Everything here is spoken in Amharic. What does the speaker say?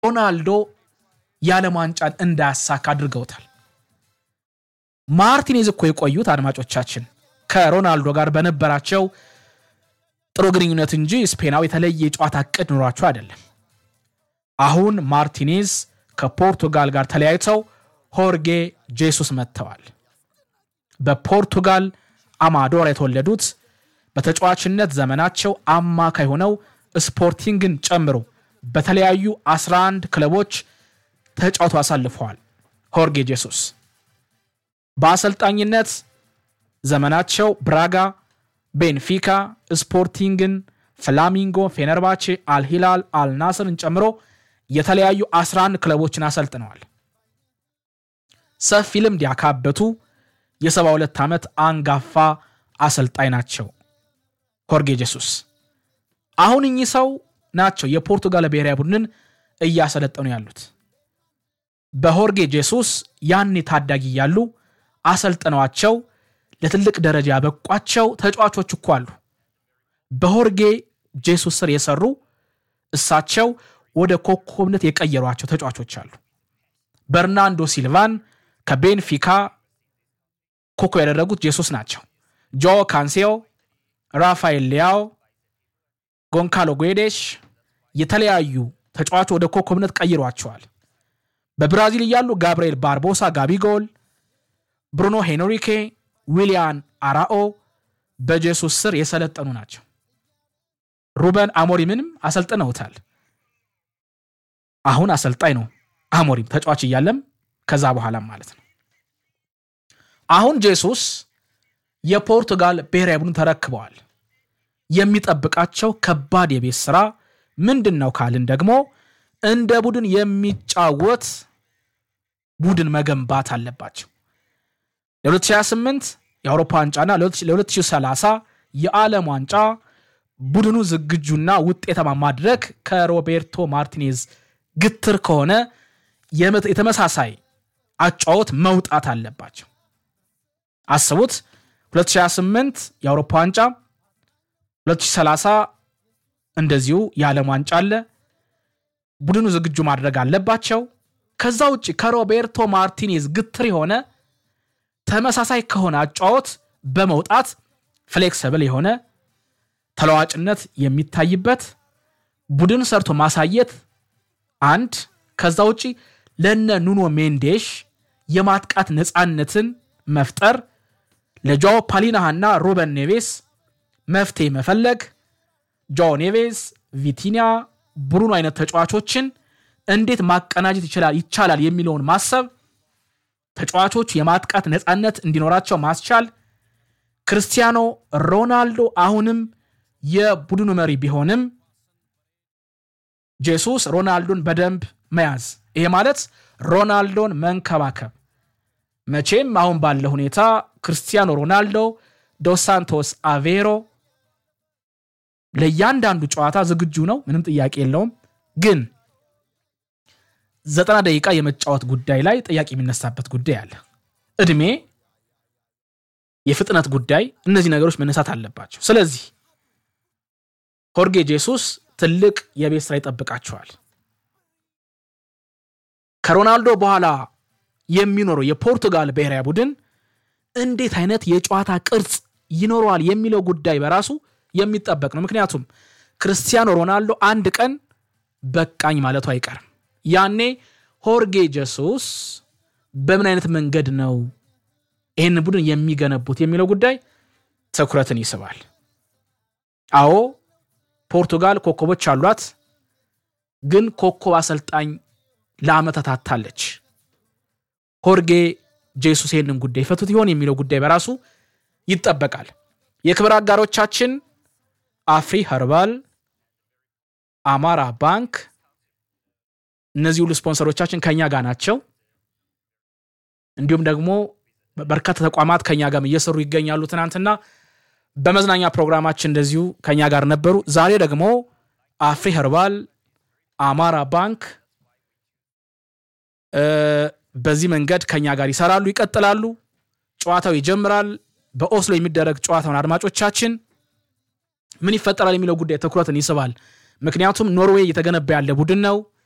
ሮናልዶ የዓለም ዋንጫን እንዳያሳካ አድርገውታል። ማርቲኔዝ እኮ የቆዩት አድማጮቻችን ከሮናልዶ ጋር በነበራቸው ጥሩ ግንኙነት እንጂ ስፔናዊ የተለየ የጨዋታ እቅድ ኑሯቸው አይደለም። አሁን ማርቲኔዝ ከፖርቱጋል ጋር ተለያይተው ሆርጌ ጄሱስ መጥተዋል። በፖርቱጋል አማዶር የተወለዱት በተጫዋችነት ዘመናቸው አማካይ ሆነው ስፖርቲንግን ጨምሮ በተለያዩ 11 ክለቦች ተጫውተው አሳልፈዋል። ሆርጌ ጄሱስ በአሰልጣኝነት ዘመናቸው ብራጋ፣ ቤንፊካ፣ ስፖርቲንግን፣ ፍላሚንጎ፣ ፌነርባቼ፣ አልሂላል፣ አልናስርን ጨምሮ የተለያዩ 11 ክለቦችን አሰልጥነዋል። ሰፊ ልምድ ያካበቱ የ72 ዓመት አንጋፋ አሰልጣኝ ናቸው ሆርጌ ጄሱስ። አሁን እኚህ ሰው ናቸው የፖርቱጋል ብሔራዊ ቡድንን እያሰለጠኑ ያሉት። በሆርጌ ጄሱስ ያኔ ታዳጊ እያሉ አሰልጥነዋቸው ለትልቅ ደረጃ ያበቋቸው ተጫዋቾች እኮ አሉ። በሆርጌ ጄሱስ ስር የሰሩ እሳቸው ወደ ኮከብነት የቀየሯቸው ተጫዋቾች አሉ። በርናንዶ ሲልቫን ከቤንፊካ ኮከብ ያደረጉት ጄሱስ ናቸው። ጆ ካንሴዮ፣ ራፋኤል ሊያው፣ ጎንካሎ ጉዴሽ የተለያዩ ተጫዋቾች ወደ ኮከብነት ቀይሯቸዋል። በብራዚል እያሉ ጋብርኤል ባርቦሳ፣ ጋቢጎል፣ ብሩኖ ሄንሪኬ፣ ዊሊያን አራኦ በጄሱስ ስር የሰለጠኑ ናቸው። ሩበን አሞሪምንም አሰልጥነውታል። አሁን አሰልጣኝ ነው አሞሪም ተጫዋች እያለም ከዛ በኋላም ማለት ነው። አሁን ጄሱስ የፖርቱጋል ብሔራዊ ቡድን ተረክበዋል። የሚጠብቃቸው ከባድ የቤት ስራ ምንድን ነው ካልን ደግሞ እንደ ቡድን የሚጫወት ቡድን መገንባት አለባቸው። ለ2028 የአውሮፓ ዋንጫና ለ2030 የዓለም ዋንጫ ቡድኑ ዝግጁና ውጤታማ ማድረግ ከሮቤርቶ ማርቲኔዝ ግትር ከሆነ የተመሳሳይ አጫወት መውጣት አለባቸው። አስቡት 2028 የአውሮፓ ዋንጫ 2030 እንደዚሁ የዓለም ዋንጫ አለ። ቡድኑ ዝግጁ ማድረግ አለባቸው። ከዛ ውጭ ከሮቤርቶ ማርቲኔዝ ግትር የሆነ ተመሳሳይ ከሆነ አጫወት በመውጣት ፍሌክስብል የሆነ ተለዋጭነት የሚታይበት ቡድን ሰርቶ ማሳየት አንድ። ከዛ ውጭ ለነ ኑኖ ሜንዴሽ የማጥቃት ነፃነትን መፍጠር፣ ለጆ ፓሊናሃና ሩበን ኔቬስ መፍትሄ መፈለግ፣ ጆ ኔቬስ፣ ቪቲኒያ፣ ብሩኖ አይነት ተጫዋቾችን እንዴት ማቀናጀት ይቻላል የሚለውን ማሰብ፣ ተጫዋቾቹ የማጥቃት ነፃነት እንዲኖራቸው ማስቻል። ክርስቲያኖ ሮናልዶ አሁንም የቡድኑ መሪ ቢሆንም ጄሱስ ሮናልዶን በደንብ መያዝ፣ ይሄ ማለት ሮናልዶን መንከባከብ። መቼም አሁን ባለ ሁኔታ ክርስቲያኖ ሮናልዶ ዶስ ሳንቶስ አቬሮ ለእያንዳንዱ ጨዋታ ዝግጁ ነው፣ ምንም ጥያቄ የለውም። ግን ዘጠና ደቂቃ የመጫወት ጉዳይ ላይ ጥያቄ የሚነሳበት ጉዳይ አለ። እድሜ፣ የፍጥነት ጉዳይ፣ እነዚህ ነገሮች መነሳት አለባቸው። ስለዚህ ሆርጌ ጄሱስ ትልቅ የቤት ስራ ይጠብቃቸዋል። ከሮናልዶ በኋላ የሚኖረው የፖርቱጋል ብሔራዊ ቡድን እንዴት አይነት የጨዋታ ቅርጽ ይኖረዋል የሚለው ጉዳይ በራሱ የሚጠበቅ ነው። ምክንያቱም ክርስቲያኖ ሮናልዶ አንድ ቀን በቃኝ ማለቱ አይቀርም። ያኔ ሆርጌ ጀሱስ በምን አይነት መንገድ ነው ይህን ቡድን የሚገነቡት የሚለው ጉዳይ ትኩረትን ይስባል። አዎ ፖርቱጋል ኮከቦች አሏት፣ ግን ኮከብ አሰልጣኝ ለዓመታት አታለች። ሆርጌ ጄሱስ ይህንን ጉዳይ ፈቱት ይሆን የሚለው ጉዳይ በራሱ ይጠበቃል። የክብር አጋሮቻችን አፍሪ ኸርባል፣ አማራ ባንክ፣ እነዚህ ሁሉ ስፖንሰሮቻችን ከኛ ጋር ናቸው። እንዲሁም ደግሞ በርካታ ተቋማት ከኛ ጋር እየሰሩ ይገኛሉ። ትናንትና በመዝናኛ ፕሮግራማችን እንደዚሁ ከኛ ጋር ነበሩ። ዛሬ ደግሞ አፍሪ ኸርባል፣ አማራ ባንክ በዚህ መንገድ ከኛ ጋር ይሰራሉ፣ ይቀጥላሉ። ጨዋታው ይጀምራል። በኦስሎ የሚደረግ ጨዋታውን አድማጮቻችን ምን ይፈጠራል የሚለው ጉዳይ ትኩረትን ይስባል። ምክንያቱም ኖርዌይ እየተገነባ ያለ ቡድን ነው።